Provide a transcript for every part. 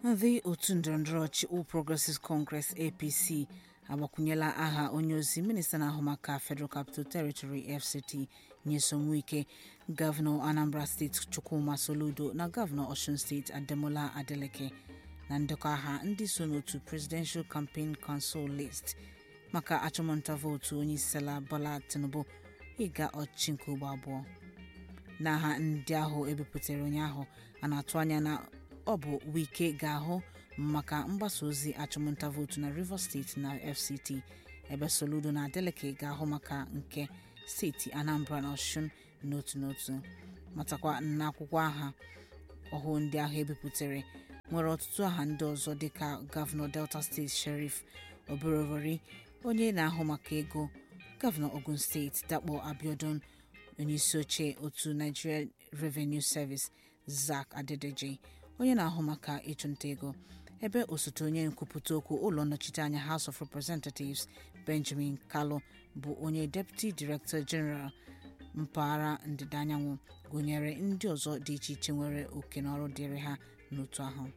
ndị otu ndọrọndọrọ ọchị All Progressives Congress (APC) agbakwunyela aha onyeozi minista na-ahụ maka Federal Capital Territory (FCT) Nyesom Wike gọvanọ Anambra Steeti Chukwuma Soludo na gọvanọ Osun Steeti Ademola Adeleke na ndekọ aha ndị so n'otu Presidential Campaign Council List maka achụmnta vootu onyeisiala Bola Tinubu ịga ọchịchị nke ugbo abụọ n'aha ndị ahụ ebipụtara ụnyaahụ a na-atụ anya na ọ bụ Wike ga-ahụ maka mgbasa ozi achụmnta vootu na Rivers steeti na FCT ebe Soludo na Adeleke ga-ahụ maka nke steeti Anambra na Osun n'otu n'otu matakwa n'akwụkwọ aha ọhụụ ndị ahụ ebipụtara nwere ọtụtụ aha ndị ọzọ dịka gọvanọ Delta steeti Sheriff Oborevwori onye na-ahụ maka ego gọvanọ Ogun steeti Dakpo Abiodun onyeisi oche otu Nigeria Revenue Service Zack Adedeji onye na-ahụ maka ịchụnta ego ebe osote onye nkwupụta okwu ụlọ nnọchiteanya House of Representatives Benjamin Kalu bụ onye Deputy Director General mpaghara ndịda anyanwụ gụnyere ndị ọzọ dị iche iche nwere oke n'ọrụ dịịrị ha n'otu ahụ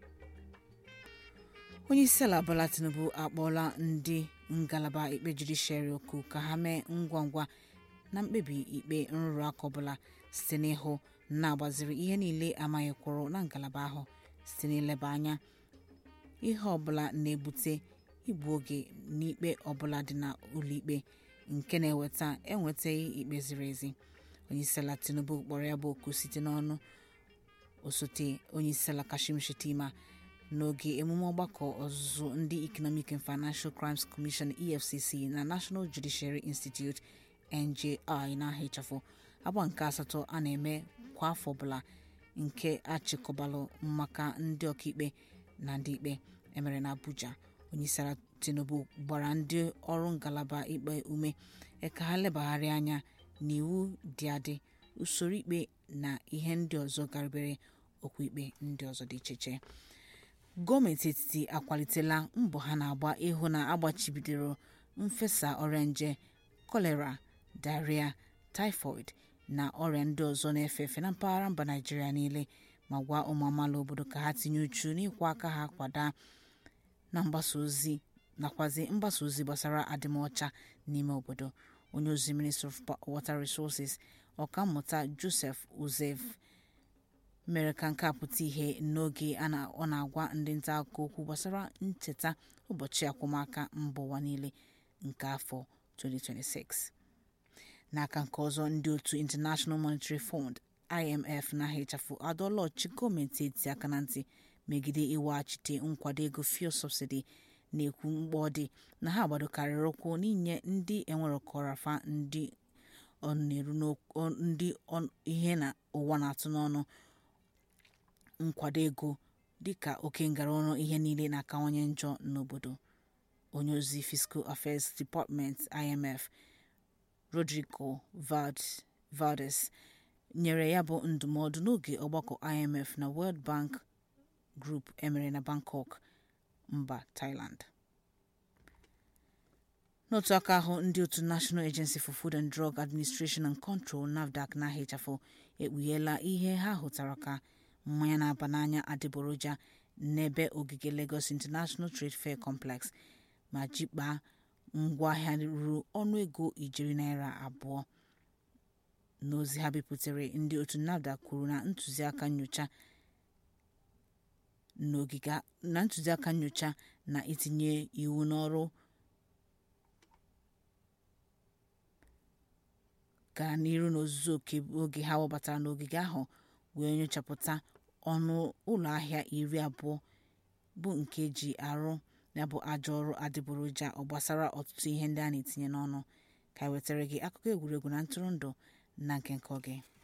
onyeisiala Bola Tinubu akpọọla ndị ngalaba ikpe judishiarị oku ka ha mee ngwa ngwa na mkpebi ikpe nrụrụ aka ọbụla site n'ịhụ na-agbaziri ihe niile amaghị kwụrụ na ngalaba ahụ site n'ileba anya ihe ọbụla na-ebute igbu oge n'ikpe ọbụla dị na ụlọikpe nke na-eweta enwetaghị ikpe ziri ezi onyeisiala Tinubu kpọrọ ya bụ oku site n'ọnụ osote onyeisiala Kashim Shettima n'oge emume ọgbakọ ọzụzụ ndị Economic and Financial Crimes Commission EFCC na National Judiciary Institute NJI n'aha ịchafụ agba nke asatọ a na-eme kwa afọ ọbụla nke achịkọbalụ maka ndị ọkaikpe na ndị ikpe emere na Abuja onyeisiala Tinubu gbara ndị ọrụ ngalaba ikpe ume ka ha lebagharị anya n'iwu dị adị usoro ikpe na ihe ndị ọzọ garibere okwu ikpe ndị ọzọ dị iche iche gọọmenti etiti akwalitela mbọ ha na-agba ịhụ na agbachibidoro mfesa ọrịa nje kolera diarrhea typhoid na ọrịa ndị ọzọ na-efe efe na mpaghara mba Naịjirịa niile ma gwa ụmụ amaala obodo ka ha tinye uchu n'ịkwọ aka ha kwada na mgbasa ozi nakwazi mgbasa ozi gbasara adịmọcha n'ime obodo onye ozi Ministry of Water Resources ọkammụta Joseph Uzev mere ka nke a pụta ihe n'oge ọ na-agwa ndị nta akụkọ okwu gbasara ncheta ụbọchị akwụmaka mba ụwa niile nke afọ 2026 n'aka nke ọzọ ndị otu International Monetary Fund IMF na ịchafụ adọọla ọchịchị gọọmenti etiti aka na ntị megide iweghachite nkwado ego fuel subsidy na-ekwu mkpa ọ dị na ha gbadokarịrị ụkwụ n'inye ndị enwerọkọrafa ndị ndị ihe na ụwa na-atụ n'ọnụ nkwado ego dịka oke ngara ọrụ ihe niile na-akawanye njọ n'obodo onye ozi Fiscal Affairs Department IMF Rodrigo Valdez nyere ya bụ ndụmọdụ n'oge ọgbakọ IMF na World Bank Group emere na Bangkok mba Thailand n'otu aka ahụ ndị otu National Agency for Food and Drug Administration and Control NAFDAC na ahịchafụ ekpugheela ihe ha hụtara ka mmanya na-aba n'anya adịgboroja n'ebe ogige Lagos International Trade Fair Complex ma jikpaa ngwaahịa ruru ọnụego ijeri naira abụọ n'ozi ha bipụtara ndị otu NAFDAC kwuru na ntụziaka nyocha na ntụziaka nyocha na itinye iwu n'ọrụ gara n'iru n'ozuzu oke oge ha wabatara n'ogige ahụ wee nyochapụta ọnụ ụlọ ahịa iri abụọ bụ nke ji arụ ya bụ ajọ ọrụ adịgboroja ọ gbasara ọtụtụ ihe ndị a na-etinye n'ọnụ ka wetara gị akụkọ egwuregwu na ntụrụndụ na nke nke oge